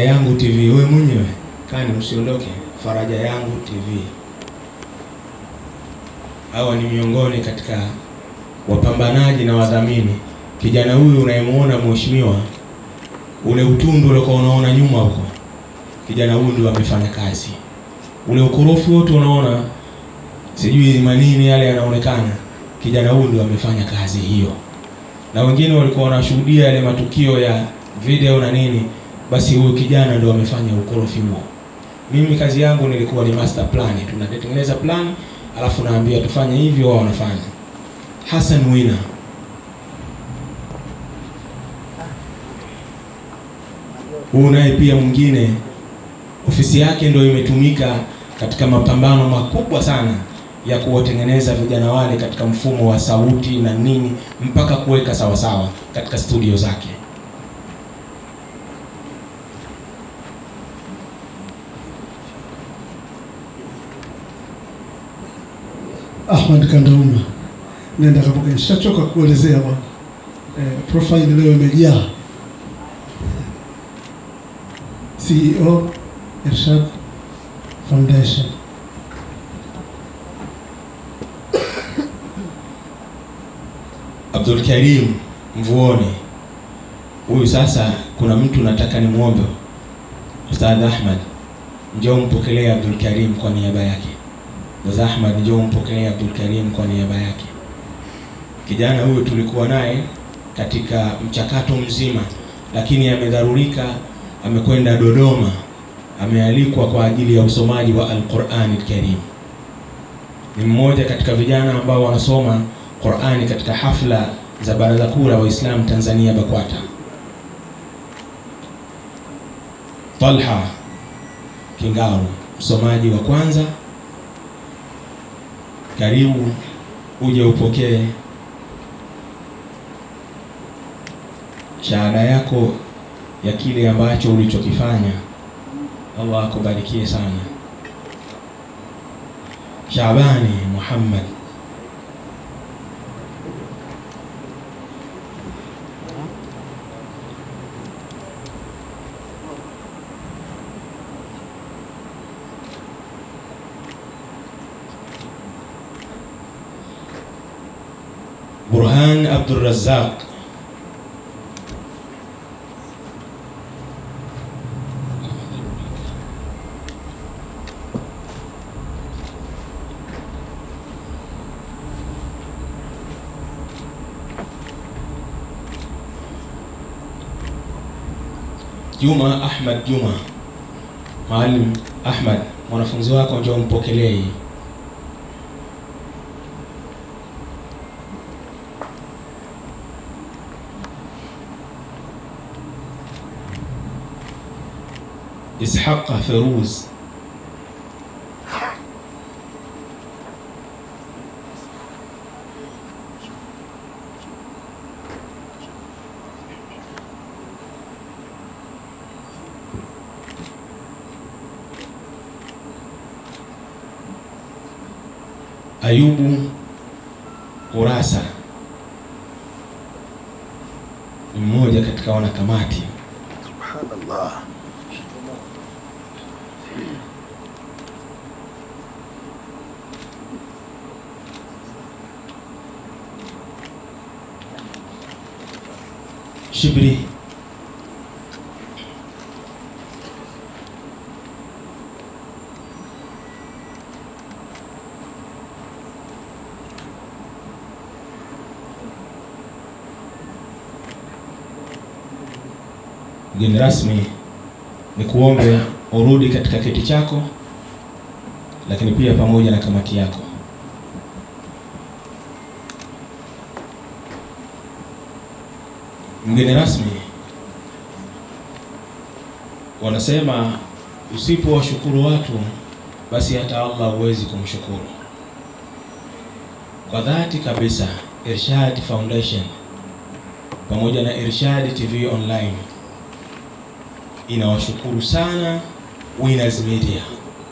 Faraja Yangu TV. Wewe mwenyewe kani, usiondoke. Faraja Yangu TV, hawa ni miongoni katika wapambanaji na wadhamini. Kijana huyu unayemuona mheshimiwa, ule utundu uliokuwa unaona nyuma huko, kijana huyu ndio amefanya kazi. Ule ukorofi wote unaona, sijui manini yale yanaonekana, kijana huyu ndio amefanya kazi hiyo, na wengine walikuwa wanashuhudia yale matukio ya video na nini, basi huyu kijana ndio amefanya ukorofi huo. Mimi kazi yangu nilikuwa ni master plan, tunatengeneza plan alafu naambia tufanye hivi, wao wanafanya. Hassan Wina huyu naye pia mwingine, ofisi yake ndio imetumika katika mapambano makubwa sana ya kuwatengeneza vijana wale katika mfumo wa sauti na nini mpaka kuweka sawasawa katika studio zake. Ahmad Kandauma, nenda kapoka, nishachoka kuelezea bwana. Eh, profile leo imejaa. CEO Irshad Foundation. Abdul Karim Mvuoni, huyu sasa, kuna mtu nataka nimwombe Ustadh Ahmad, njoo mpokelee Abdul Karim kwa niaba yake. Ustadh Ahmad, njoo mpokelee Abdul Karim kwa niaba yake. Kijana huyu tulikuwa naye katika mchakato mzima, lakini amedharurika, amekwenda Dodoma, amealikwa kwa ajili ya usomaji wa Al-Qur'ani Karim. Ni mmoja katika vijana ambao wanasoma Qur'ani katika hafla za Baraza Kuu la Waislamu Tanzania BAKWATA. Talha Kingaru, msomaji wa kwanza, karibu uje upokee shahada yako ya kile ambacho ulichokifanya. Allah akubarikie sana. Shabani Muhammad Burhan Abdul Razzaq Juma Ahmad Juma, Maalim Ahmad, mwanafunzi wako njoo mpokelee hii. Ishaq Feruz Ayubu Kurasa ni mmoja katika wanakamati. Subhanallah. Shibri mgeni rasmi, ni kuombe urudi katika kiti chako, lakini pia pamoja na kamati yako. Mgeni rasmi, wanasema usipowashukuru watu basi hata Allah huwezi kumshukuru. Kwa dhati kabisa, Irshad Foundation pamoja na Irshad TV Online inawashukuru sana Winners Media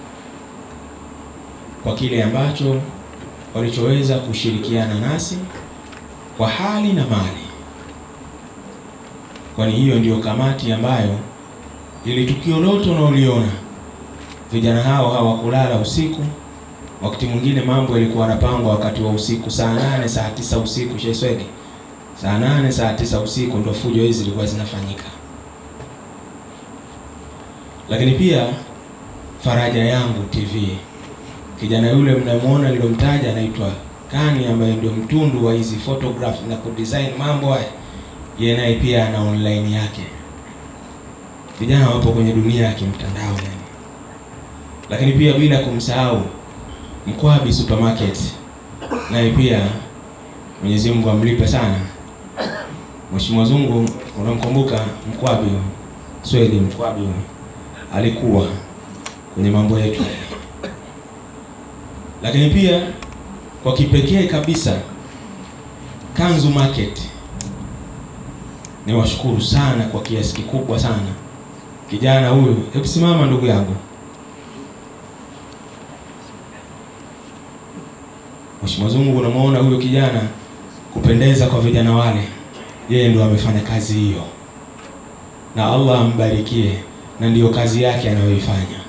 kwa kile ambacho walichoweza kushirikiana nasi kwa hali na mali, kwani hiyo ndiyo kamati ambayo ili tukio lote unaoliona vijana hao hawakulala usiku. Wakati mwingine mambo yalikuwa yanapangwa wakati wa usiku, saa nane saa tisa usiku. Sheswege, saa nane saa tisa usiku ndo fujo hizi zilikuwa zinafanyika. Lakini pia Faraja Yangu TV, kijana yule mnamwona nilomtaja anaitwa Kani, ambaye ndio mtundu wa hizi photograph na kudesign mambo haya, yeye naye pia ana online yake. Vijana wapo kwenye dunia ya kimtandao yani. Lakini pia bila kumsahau Mkwabi Supermarket, naye pia Mwenyezi Mungu amlipe sana. Mheshimiwa Zungu, unamkumbuka Mkwabi Swedi? Mkwabi alikuwa kwenye mambo yetu, lakini pia kwa kipekee kabisa Kanzu Market, niwashukuru sana kwa kiasi kikubwa sana kijana huyu. Hebu simama ndugu yangu. Mheshimiwa Zungu, unamwona huyo kijana kupendeza kwa vijana wale, yeye ndo amefanya kazi hiyo, na Allah ambarikie, na ndiyo kazi yake anayoifanya.